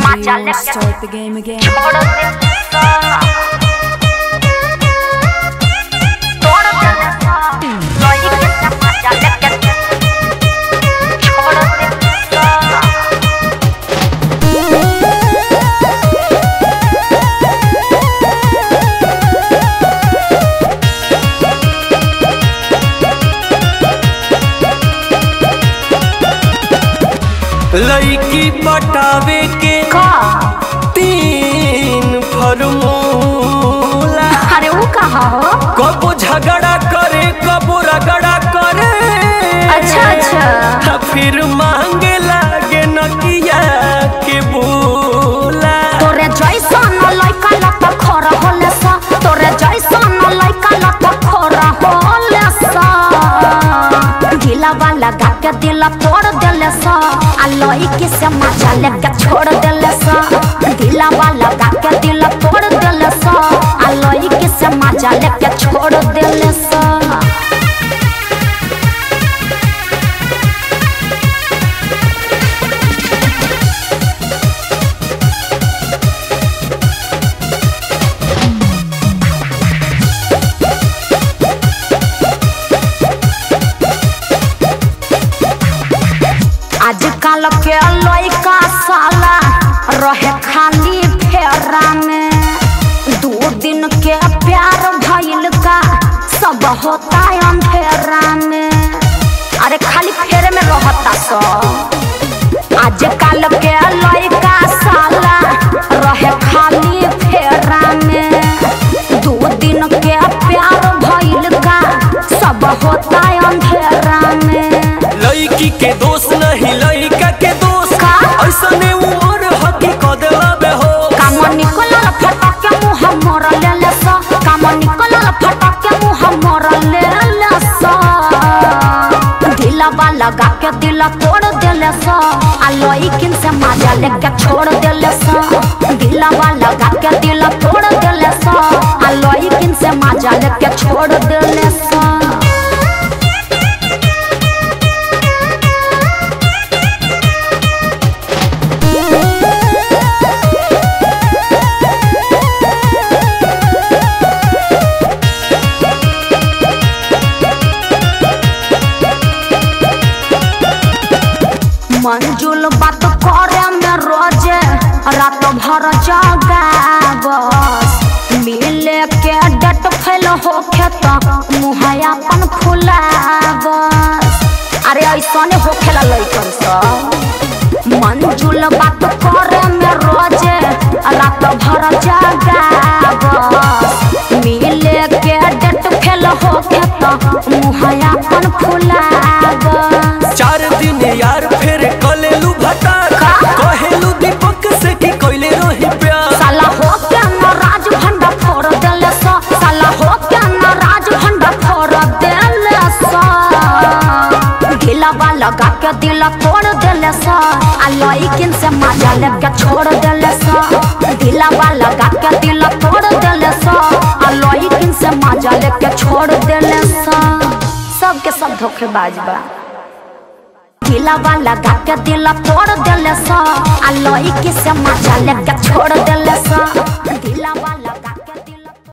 मजा you लेके start the game again. छोड़ दे सा तोड़ दे सा लोई के से मजा लेके छोड़ दे सा लड़की पटावे के का तीन फॉर्मूला अरे वो कहा हो कबो झगड़ा करे कबो रगड़ा करे अच्छा अच्छा आ फिर मांगे लागे नकिया के बोला तोरे जैसन लइका लत खर होले सा तोरे जैसन लइका लत खर होले सा ढीला वाला गा के दिल तोड़ देले सा आ लइकी से मजा लेके छोड़ देले सा ढीला वाला गा के दिल तोड़ देले सा आ लइकी से मजा लेके छोड़ देले सा आजकल के लइका साला रहे खाली फेरा में दू दिन के प्यार भइल का सब होता अंधेरा में अरे खाली फेरे में रहता सब आजकल के लइका साला रहे खाली फेरा में दू दिन के प्यार भइल का सब होता अंधेरा में लड़की के दोष नहीं लड़का के दोष का? ऐसने उम्र हकी क देला बे हो काम निकलल फटक के मुंह मोर लेले सा काम निकलल फटक के मुंह मोर लेले सा ढीला लगा के दिल तोड़ देले सा आ लइकिन से मजा लेके छोड़ देले सा ढीला लगा के दिल तोड़ देले सा आ लइकिन से मजा लेके छोड़ देले सा मंजुल बात करे में रोजे रात भर जगाबस मिले के डट फैल होखे त मुँह अपन खुलाबस अरे ऐसने होखेला लइकन सब मंजुल बात करे में रोजे रात भर जगाबस मिले के डट फैल होखे त मुँह अपन खुलाबस चार दिन यार फिर कलेलू भटार का? कहेलू दीपक से की कोइले रही प्यार साला हो क्या न राज भंडा फोड़ देले सा साला हो क्या न राज भंडा फोड़ देले सा ढीला लगा के दिल तोड़ देले सा आ लइकिन से मजा लेके छोड़ देले सा ढीला लगा के दिल तोड़ देले सा आ लइकिन से मजा लेके छोड़ देले सा सबके सब धोखेबाज बा ढीला लगा के दिल तोड़ देले सा आ लइकी से मजा लेके छोड़ देले सा ढीला लगा